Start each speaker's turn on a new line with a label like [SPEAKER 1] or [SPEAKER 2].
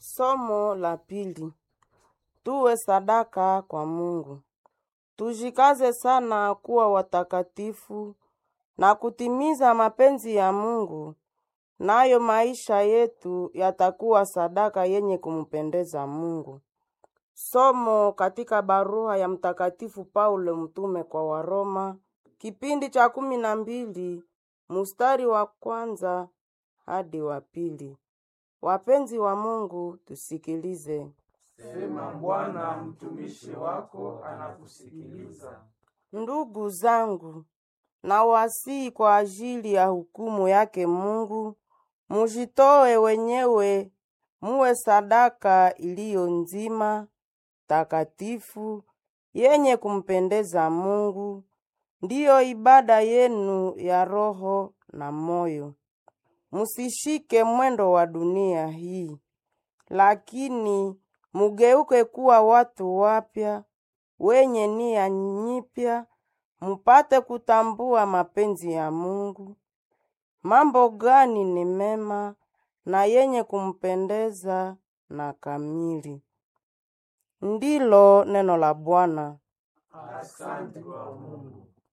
[SPEAKER 1] Somo la pili. Tuwe sadaka kwa Mungu. Tujikaze sana kuwa watakatifu na kutimiza mapenzi ya Mungu, nayo maisha yetu yatakuwa sadaka yenye kumpendeza Mungu. Somo katika barua ya Mtakatifu Paulo mtume kwa Waroma, kipindi cha kumi na mbili mustari wa kwanza hadi wa pili. Wapenzi wa Mungu, tusikilize.
[SPEAKER 2] Sema Bwana, mtumishi wako anakusikiliza.
[SPEAKER 1] Ndugu zangu, nawasihi kwa ajili ya hukumu yake Mungu, mujitoe wenyewe muwe sadaka iliyo nzima, takatifu, yenye kumpendeza Mungu, ndiyo ibada yenu ya roho na moyo. Musishike mwendo wa dunia hii, lakini mugeuke kuwa watu wapya wenye nia nyipya, mupate kutambua mapenzi ya Mungu, mambo gani ni mema na yenye kumpendeza na kamili. Ndilo neno la Bwana.
[SPEAKER 2] Asante kwa Mungu.